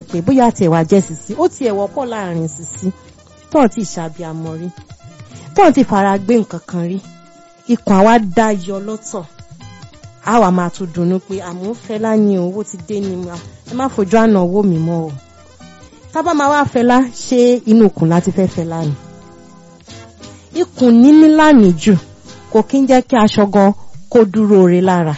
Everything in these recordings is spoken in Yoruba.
pé bóyá tiẹ̀ wá jẹ́ sisi ó tiẹ̀ wọ́pọ̀ láàrin sisi tóun ti ṣàbíamọ rí tóun ti fara gbé nǹkan kan rí ikùn àwa dá yọ lọ́tọ̀ a wà máa tún dunnú pé àmọ́ Fẹlá ni owó ti dé ni ẹ má fojú àná owó mi mọ́ o tábà máa wá Fẹlá ṣé inú ikùn láti fẹ́ Fẹlá ni ikùn níní lánìí jù kò kí ń jẹ́ kí aṣọ gan kó dúró re lára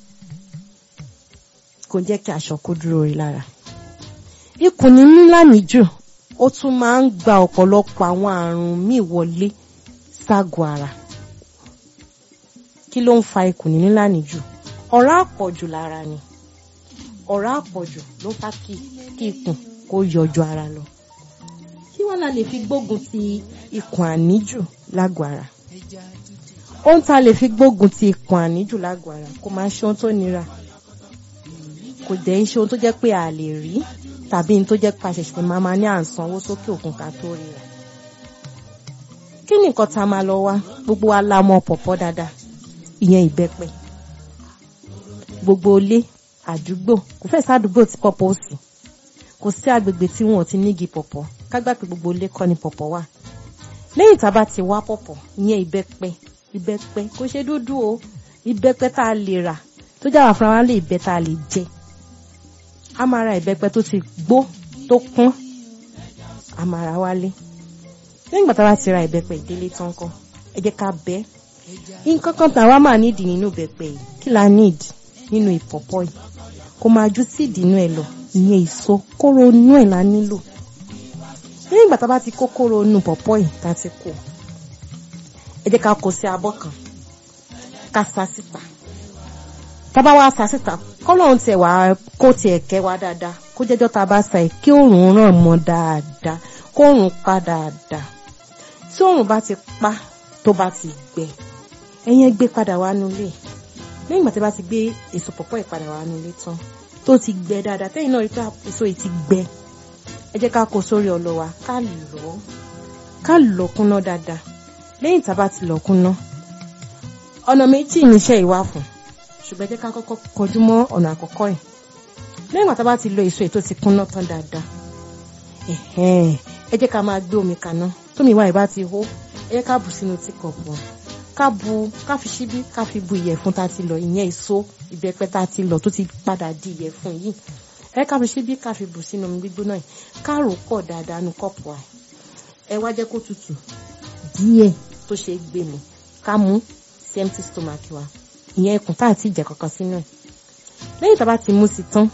kò jẹ́ kí aṣọ kó dúró re lára ikùn níní lánìí jù ó tún máa ń gba ọ̀pọ̀lọpọ̀ àwọn àrùn míì wọlé ságọ́ ara kí ló ń fa ikùn níní lánìí jù ọ̀rá àpọ̀jù lára ni ọ̀rá àpọ̀jù ló fà kí kí ikùn kó yọjú ara lọ kí wọ́n la lè fi gbógun ti ikùn àníjù lágọ̀ ara ohun tá a lè fi gbógun ti ikùn àníjù lágọ̀ ara kò máa ṣe ohun tó nira kò dẹ̀ ń ṣe ohun tó jẹ́ pé a lè rí tàbí ohun tó jẹ́ pé a ṣẹ̀ṣẹ̀ máa ma ní à ń sanwó sókè òkun ká tó rí rẹ̀ kí ni nǹkan tá a máa lọ wá gbogbo wa la mọ pọ̀pọ̀ dáadáa ìyẹn ìbẹ́pẹ gbogbo ilé àdúgbò kò fẹ́ sádùúgbò tí pọ̀pọ̀ ò sí kò sí agbègbè tí wọn ò ti nígi pọ̀pọ̀ kágbà pé gbogbo ilé kọ́ ni pọ̀pọ̀ wà lẹ́yìn tá a bá ti wá pọ̀pọ̀ ìyẹn ìbẹ́pẹ ìbẹ́pẹ kò ṣe dúdú o ìbẹ́pẹ tá a lè rà tó jáwà fúnra wa lè bẹ tá a lè jẹ a máa ra ìbẹ́pẹ tó ti gbó tó kún a máa ra wálé lẹ́yìn ìgbà tá a bá ti ra ìbẹ́pẹ ìdílé tán kọ́ ẹ jẹ́ ká bẹ́ nǹkan kan tá a wá máa nídìí nínú ìbẹ́pẹ yìí kí la need nínú ìpọ̀pọ̀ yìí kò máa ju síìdì inú ẹ lọ ìyẹn èso kóró inú ẹ la nílò lẹ́yìn ìgbà tá a bá ti kó kóró inú pọ̀pọ̀ yìí tá a ti kó ẹ jẹ́ ká kó sí abọ́ kan ká sa síta tá a bá wá sa síta kọ́lọ́run tiẹ̀ wá kó tiẹ̀ kẹ́ wá dáadáa kó jẹ́jọ́ tá a bá sa ẹ̀ kí òòrùn ràn mọ́ dáadáa kó òòrùn pa dáadáa tí òòrùn bá ti pa tó bá ti gbẹ ẹ̀yẹn gbé padà wá nulẹ̀ lẹ́yìn ìgbà tí a bá ti gbé èso pọ̀pọ̀ ìpadà wá nulẹ̀ tán tó ti gbẹ dáadáa tẹ́yìn náà rí pé èso yìí ti gbẹ ẹ jẹ́ ká kó sórí ọlọ wa ká lọ̀ ká lọ̀ kúnná dáadáa lẹ́yìn tá a bá ti lọ̀ kúnná ọ̀nà méjì níṣẹ́ ìwà fún ṣùgbọ́n ẹ jẹ́ ká kọ́kọ́ kọjú mọ́ ọ̀nà àkọ́kọ́ yìí lẹ́yìn ìgbà tá a bá ti lo èso yìí tó ti kúnná tán dáadáa ẹ jẹ́ ká máa gbé omi kaná tómi ìwà ìbá ti hó ẹ jẹ́ ká bù sínú tíkọ̀pù ká bu ká fi ṣíbí ká fi bu ìyẹ̀fun tá a ti lọ ìyẹn èso ìbẹ́pẹ tá a ti lọ tó ti padà di ìyẹ̀fun yìí ẹ ká fi ṣíbí ká fi bù sínú omi gbígbóná yìí ká rò pọ̀ dáadáa nu kọ́pù wa ẹ wá jẹ́ kó tutù díẹ̀ tó ṣe é gbé mi ká mú sí empty stomach wa ìyẹn ikùn tá a ti jẹ kankan sínú ẹ̀ lẹ́yìn tá a bá ti mú sí tán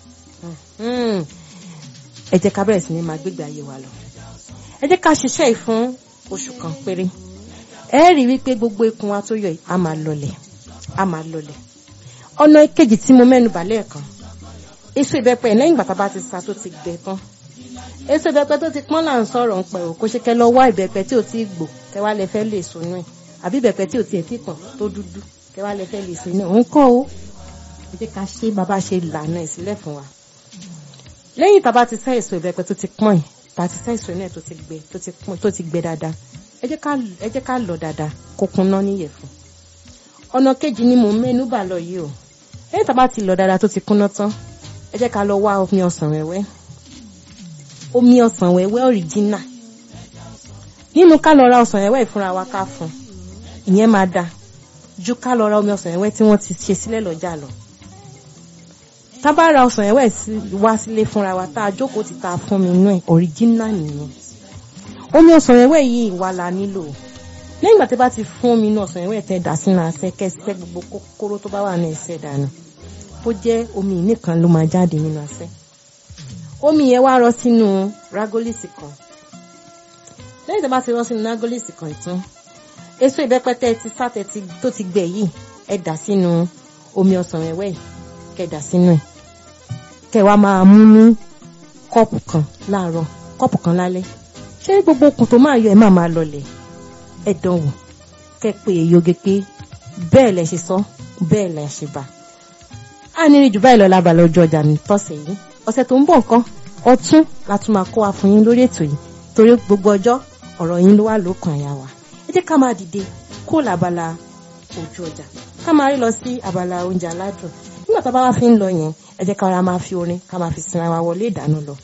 ẹ jẹ́ ká bẹ̀rẹ̀ sí ní máa gbégbé ayé wa lọ ẹ jẹ́ ká ṣiṣẹ́ yìí fún oṣù kan péré ẹ rí wípé gbogbo ikùn wa tó yọ yìí a máa lọlẹ̀ a máa lọlẹ̀ ọ̀nà kejì tí mo mẹ́nu bà lẹ́ẹ̀kan èso ìbẹ́pẹ lẹ́yìn ìgbà tá a bá ti sa tó ti gbẹ tán èso ìbẹ́pẹ tó ti pọ́n là ń sọ̀rọ̀ ń pẹ̀ ò kó ṣe kẹ́ lọ wá ìbẹ́pẹ tí ò tí ì gbò kẹ́ wá lẹ fẹ́ lè sunú ẹ̀ àbí ìbẹ́pẹ tí ò tiẹ̀ tí pọ̀n tó dúdú kẹ́ wá lẹ fẹ́ lè sunú ẹ̀ òun kọ́ o ẹ jẹ́ ká ṣe bàbá ṣe lànà ẹ̀ sílẹ̀ fún wa lẹ́yìn tá a bá ti sá èso ìbẹ́pẹ tó ti pọ́n yìí tá a ti sá èso náà tó ti gbẹ tó ti gbẹ dáadáa ẹ jẹ́ ká lọ dáadáa kó kúnná níyẹ̀fun ọ̀nà kejì ni mò ń mẹ́nu bà lọ yìí o lẹ́yìn tá a bá ti lọ dáadáa tó ti kúnná tán ẹ jẹ́ ká lọ wá omi ọsàn wẹ́wẹ́ omi ọsàn wẹ́wẹ́ ọ̀ríjínà nínú ká lọ ra ọsàn wẹ́wẹ́ ìfúnra wa ká fún ìyẹn máa dáa ju ká lọ ra omi ọsàn wẹ́wẹ́ tí wọ́n ti ṣe sílẹ̀ lọ́jà lọ tá a bá ra ọsàn wẹ́wẹ́ wá sílé fúnra wa tá a jókòó ti ta fún mi inú ẹ̀ ọ̀ríjínà nìyẹn omi ọsàn wẹ́wẹ́ yìí wà la nílò lẹ́yìn ìgbà tí bá ti fún omi inú ọsàn wẹ́wẹ́ tẹ́ dà sínú asẹ́ kẹsẹ́ gbogbo kókóró tó bá wà ní ẹsẹ̀ dànù bó jẹ́ omi nìkan ló máa jáde nínú asẹ́ omi yẹn wá rọ sínú rágólìsì kan lẹ́yìn tí bá ti rọ sínú rágólìsì kan ìtún èso ìbẹ́pẹ tẹ́ ti sátẹ tó ti gbẹ yìí ẹ dà sínú omi ọsàn wẹ́wẹ́ yìí kẹ́ dà sínú ẹ̀ kẹ́ wá máa mú ní kọ́ọ̀pù kan láàárọ̀ kọ́ọ̀pù kan lálẹ́ ṣé gbogbo okùn tó máa yọ ẹ máa máa lọlẹ̀ ẹ dánwò kẹ pé èyóge pé bẹ́ẹ̀ lẹ ṣe sọ bẹ́ẹ̀ lẹ ṣe bá a ní rí jù báyìí lọ lábàlẹ ojú ọjà mi tọ̀sẹ̀ yìí ọ̀sẹ̀ tó ń bọ̀ nǹkan ọtún la tún máa kó wa fún yín lórí ètò yìí torí gbogbo ọjọ́ ọ̀rọ̀ yín ló wà lókàn àyà wa ẹ jẹ́ ká máa dìde kó làbàlà ojú ọjà ká máa rí lọ sí àbàlà oúnjẹ aládùn nígbà tá a bá wá fi ń lọ yẹn ẹ jẹ́ ká ra máa fi orin ká máa fi sinra wa wọlé ìdáná lọ